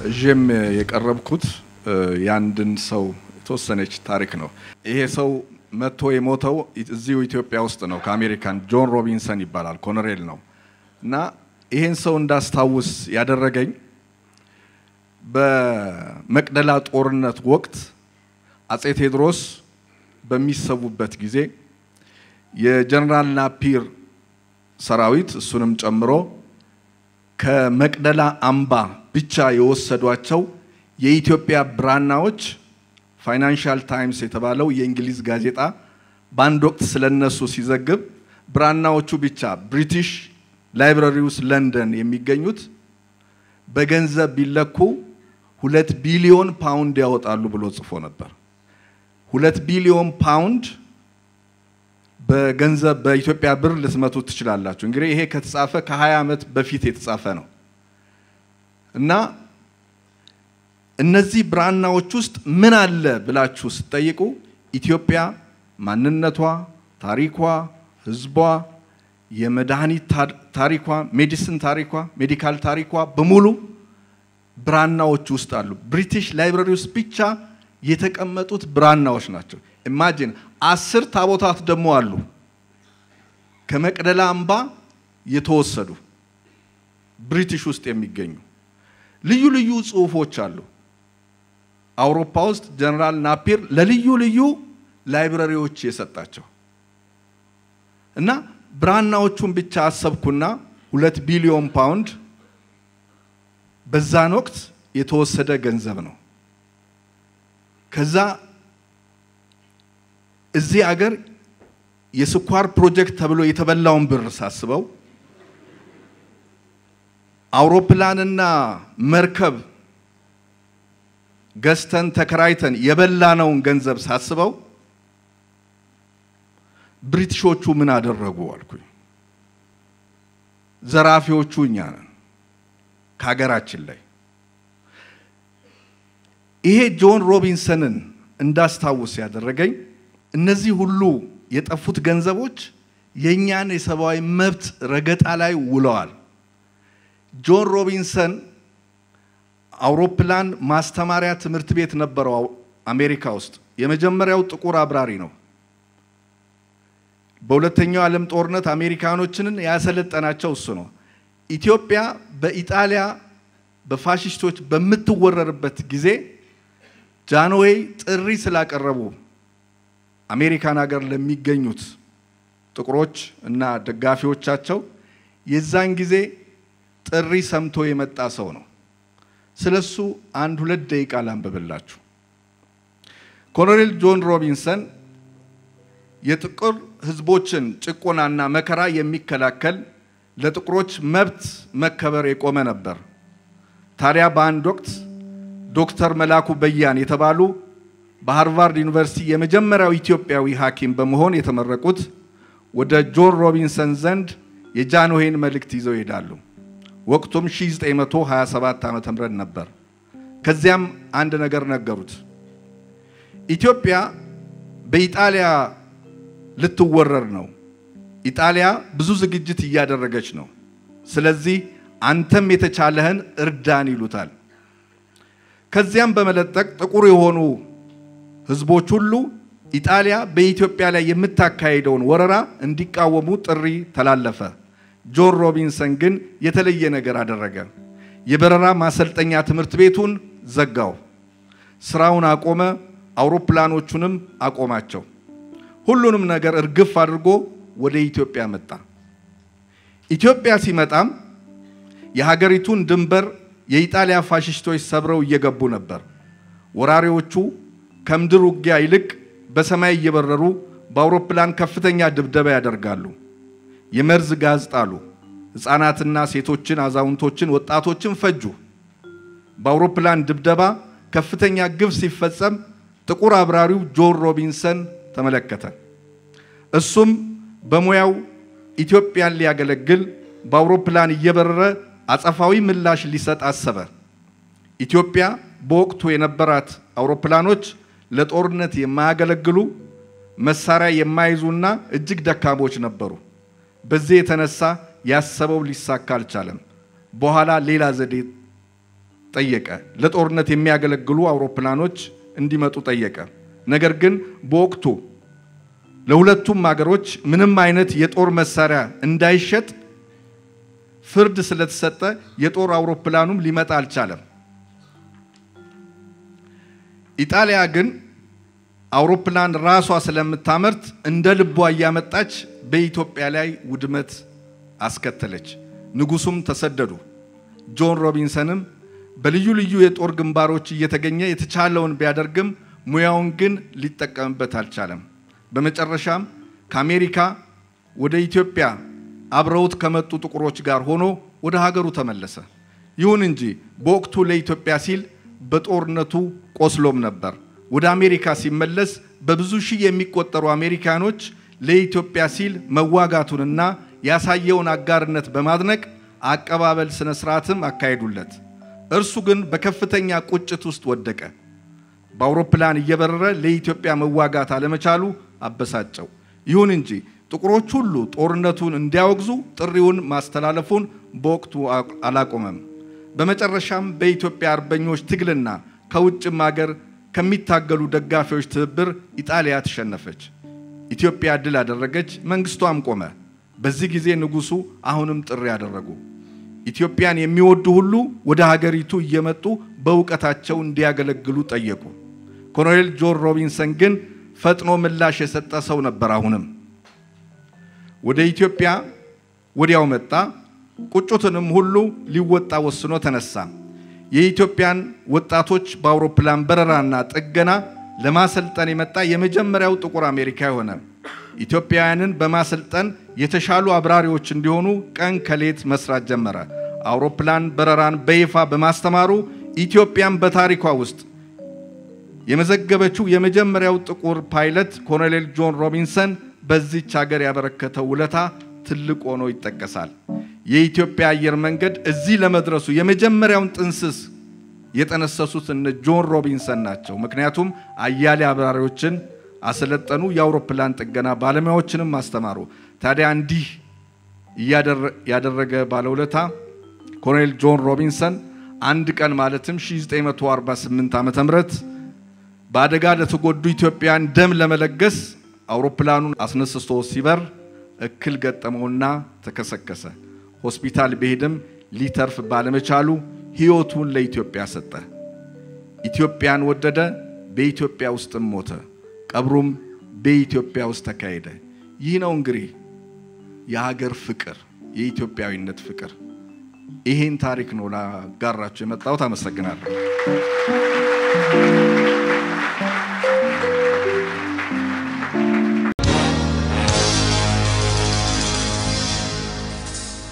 እዥም የቀረብኩት የአንድን ሰው የተወሰነች ታሪክ ነው። ይሄ ሰው መጥቶ የሞተው እዚሁ ኢትዮጵያ ውስጥ ነው። ከአሜሪካን ጆን ሮቢንሰን ይባላል። ኮሎኔል ነው እና ይሄን ሰው እንዳስታውስ ያደረገኝ በመቅደላ ጦርነት ወቅት አጼ ቴዎድሮስ በሚሰዉበት ጊዜ የጀነራል ናፒር ሰራዊት እሱንም ጨምሮ ከመቅደላ አምባ ብቻ የወሰዷቸው የኢትዮጵያ ብራናዎች ፋይናንሻል ታይምስ የተባለው የእንግሊዝ ጋዜጣ በአንድ ወቅት ስለነሱ ሲዘግብ ብራናዎቹ ብቻ ብሪቲሽ ላይብረሪ ውስጥ ለንደን የሚገኙት በገንዘብ ቢለኩ ሁለት ቢሊዮን ፓውንድ ያወጣሉ ብሎ ጽፎ ነበር። ሁለት ቢሊዮን ፓውንድ በገንዘብ በኢትዮጵያ ብር ልትመቱት ትችላላችሁ። እንግዲህ ይሄ ከተጻፈ ከ20 ዓመት በፊት የተጻፈ ነው እና እነዚህ ብራናዎች ውስጥ ምን አለ ብላችሁ ስትጠይቁ ኢትዮጵያ ማንነቷ፣ ታሪኳ፣ ህዝቧ፣ የመድኃኒት ታሪኳ፣ ሜዲሲን ታሪኳ፣ ሜዲካል ታሪኳ በሙሉ ብራናዎች ውስጥ አሉ። ብሪቲሽ ላይብረሪ ውስጥ ብቻ የተቀመጡት ብራናዎች ናቸው። ኢማጂን አስር ታቦታት ደግሞ አሉ ከመቅደላ አምባ የተወሰዱ ብሪቲሽ ውስጥ የሚገኙ ልዩ ልዩ ጽሁፎች አሉ። አውሮፓ ውስጥ ጀነራል ናፒር ለልዩ ልዩ ላይብረሪዎች የሰጣቸው እና ብራናዎቹን ብቻ አሰብኩና ሁለት ቢሊዮን ፓውንድ በዛን ወቅት የተወሰደ ገንዘብ ነው። ከዛ እዚህ አገር የስኳር ፕሮጀክት ተብሎ የተበላውን ብር ሳስበው አውሮፕላንና መርከብ ገዝተን ተከራይተን የበላነውን ገንዘብ ሳስበው ብሪቲሾቹ ምን አደረጉ አልኩኝ። ዘራፊዎቹ እኛ ነን ከሀገራችን ላይ። ይሄ ጆን ሮቢንሰንን እንዳስታውስ ያደረገኝ እነዚህ ሁሉ የጠፉት ገንዘቦች የእኛን የሰብአዊ መብት ረገጣ ላይ ውለዋል። ጆን ሮቢንሰን አውሮፕላን ማስተማሪያ ትምህርት ቤት ነበረው አሜሪካ ውስጥ። የመጀመሪያው ጥቁር አብራሪ ነው። በሁለተኛው ዓለም ጦርነት አሜሪካኖችንን ያሰለጠናቸው እሱ ነው። ኢትዮጵያ በኢጣሊያ በፋሽስቶች በምትወረርበት ጊዜ ጃንዌይ ጥሪ ስላቀረቡ አሜሪካን ሀገር ለሚገኙት ጥቁሮች እና ደጋፊዎቻቸው የዛን ጊዜ ጥሪ ሰምቶ የመጣ ሰው ነው። ስለሱ አንድ ሁለት ደቂቃ ላንብብላችሁ። ኮሎኔል ጆን ሮቢንሰን የጥቁር ሕዝቦችን ጭቆናና መከራ የሚከላከል ለጥቁሮች መብት መከበር የቆመ ነበር። ታዲያ በአንድ ወቅት ዶክተር መላኩ በያን የተባሉ በሃርቫርድ ዩኒቨርሲቲ የመጀመሪያው ኢትዮጵያዊ ሐኪም በመሆን የተመረቁት ወደ ጆን ሮቢንሰን ዘንድ የጃንሆይን መልእክት ይዘው ይሄዳሉ። ወቅቱም 1927 ዓ.ም ነበር። ከዚያም አንድ ነገር ነገሩት። ኢትዮጵያ በኢጣሊያ ልትወረር ነው። ኢጣሊያ ብዙ ዝግጅት እያደረገች ነው። ስለዚህ አንተም የተቻለህን እርዳን ይሉታል። ከዚያም በመለጠቅ ጥቁር የሆኑ ህዝቦች ሁሉ ኢጣሊያ በኢትዮጵያ ላይ የምታካሄደውን ወረራ እንዲቃወሙ ጥሪ ተላለፈ። ጆን ሮቢንሰን ግን የተለየ ነገር አደረገ። የበረራ ማሰልጠኛ ትምህርት ቤቱን ዘጋው፣ ስራውን አቆመ፣ አውሮፕላኖቹንም አቆማቸው። ሁሉንም ነገር እርግፍ አድርጎ ወደ ኢትዮጵያ መጣ። ኢትዮጵያ ሲመጣም የሀገሪቱን ድንበር የኢጣሊያ ፋሽስቶች ሰብረው እየገቡ ነበር። ወራሪዎቹ ከምድር ውጊያ ይልቅ በሰማይ እየበረሩ በአውሮፕላን ከፍተኛ ድብደባ ያደርጋሉ። የመርዝ ጋዝ ጣሉ። ሕፃናትና ሴቶችን፣ አዛውንቶችን፣ ወጣቶችን ፈጁ። በአውሮፕላን ድብደባ ከፍተኛ ግፍ ሲፈጸም ጥቁር አብራሪው ጆን ሮቢንሰን ተመለከተ። እሱም በሙያው ኢትዮጵያን ሊያገለግል በአውሮፕላን እየበረረ አጸፋዊ ምላሽ ሊሰጥ አሰበ። ኢትዮጵያ በወቅቱ የነበራት አውሮፕላኖች ለጦርነት የማያገለግሉ መሳሪያ የማይዙና እጅግ ደካሞች ነበሩ። በዚህ የተነሳ ያሰበው ሊሳካ አልቻለም። በኋላ ሌላ ዘዴ ጠየቀ። ለጦርነት የሚያገለግሉ አውሮፕላኖች እንዲመጡ ጠየቀ። ነገር ግን በወቅቱ ለሁለቱም ሀገሮች ምንም አይነት የጦር መሳሪያ እንዳይሸጥ ፍርድ ስለተሰጠ የጦር አውሮፕላኑም ሊመጣ አልቻለም። ኢጣሊያ ግን አውሮፕላን ራሷ ስለምታመርት እንደ ልቧ እያመጣች በኢትዮጵያ ላይ ውድመት አስከተለች። ንጉሱም ተሰደዱ። ጆን ሮቢንሰንም በልዩ ልዩ የጦር ግንባሮች እየተገኘ የተቻለውን ቢያደርግም ሙያውን ግን ሊጠቀምበት አልቻለም። በመጨረሻም ከአሜሪካ ወደ ኢትዮጵያ አብረውት ከመጡ ጥቁሮች ጋር ሆኖ ወደ ሀገሩ ተመለሰ። ይሁን እንጂ በወቅቱ ለኢትዮጵያ ሲል በጦርነቱ ቆስሎም ነበር። ወደ አሜሪካ ሲመለስ በብዙ ሺህ የሚቆጠሩ አሜሪካኖች ለኢትዮጵያ ሲል መዋጋቱንና ያሳየውን አጋርነት በማድነቅ አቀባበል ስነ ስርዓትም አካሄዱለት። እርሱ ግን በከፍተኛ ቁጭት ውስጥ ወደቀ። በአውሮፕላን እየበረረ ለኢትዮጵያ መዋጋት አለመቻሉ አበሳጨው። ይሁን እንጂ ጥቁሮች ሁሉ ጦርነቱን እንዲያወግዙ ጥሪውን ማስተላለፉን በወቅቱ አላቆመም። በመጨረሻም በኢትዮጵያ አርበኞች ትግልና ከውጭም ሀገር ከሚታገሉ ደጋፊዎች ትብብር ኢጣሊያ ተሸነፈች። ኢትዮጵያ ድል አደረገች፣ መንግስቷም ቆመ። በዚህ ጊዜ ንጉሱ አሁንም ጥሪ ያደረጉ ኢትዮጵያን የሚወዱ ሁሉ ወደ ሀገሪቱ እየመጡ በእውቀታቸው እንዲያገለግሉ ጠየቁ። ኮሎኔል ጆን ሮቢንሰን ግን ፈጥኖ ምላሽ የሰጠ ሰው ነበር። አሁንም ወደ ኢትዮጵያ ወዲያው መጣ። ቁጭቱንም ሁሉ ሊወጣ ወስኖ ተነሳ። የኢትዮጵያን ወጣቶች በአውሮፕላን በረራና ጥገና ለማሰልጠን የመጣ የመጀመሪያው ጥቁር አሜሪካ ሆነ። ኢትዮጵያውያንን በማሰልጠን የተሻሉ አብራሪዎች እንዲሆኑ ቀን ከሌት መስራት ጀመረ። አውሮፕላን በረራን በይፋ በማስተማሩ ኢትዮጵያን በታሪኳ ውስጥ የመዘገበችው የመጀመሪያው ጥቁር ፓይለት ኮሎኔል ጆን ሮቢንሰን በዚች ሀገር ያበረከተው ውለታ ትልቅ ሆኖ ይጠቀሳል። የኢትዮጵያ አየር መንገድ እዚህ ለመድረሱ የመጀመሪያውን ጥንስስ የጠነሰሱት እነ ጆን ሮቢንሰን ናቸው። ምክንያቱም አያሌ አብራሪዎችን አሰለጠኑ፣ የአውሮፕላን ጥገና ባለሙያዎችንም አስተማሩ። ታዲያ እንዲህ ያደረገ ባለውለታ ኮሎኔል ጆን ሮቢንሰን አንድ ቀን ማለትም 1948 ዓ ም በአደጋ ለተጎዱ ኢትዮጵያን ደም ለመለገስ አውሮፕላኑን አስነስቶ ሲበር እክል ገጠመውና ተከሰከሰ። ሆስፒታል ቢሄድም ሊተርፍ ባለመቻሉ ሕይወቱን ለኢትዮጵያ ሰጠ። ኢትዮጵያን ወደደ፣ በኢትዮጵያ ውስጥም ሞተ። ቀብሩም በኢትዮጵያ ውስጥ ተካሄደ። ይህ ነው እንግዲህ የሀገር ፍቅር፣ የኢትዮጵያዊነት ፍቅር። ይሄን ታሪክ ነው ላጋራችሁ የመጣሁት። አመሰግናለሁ።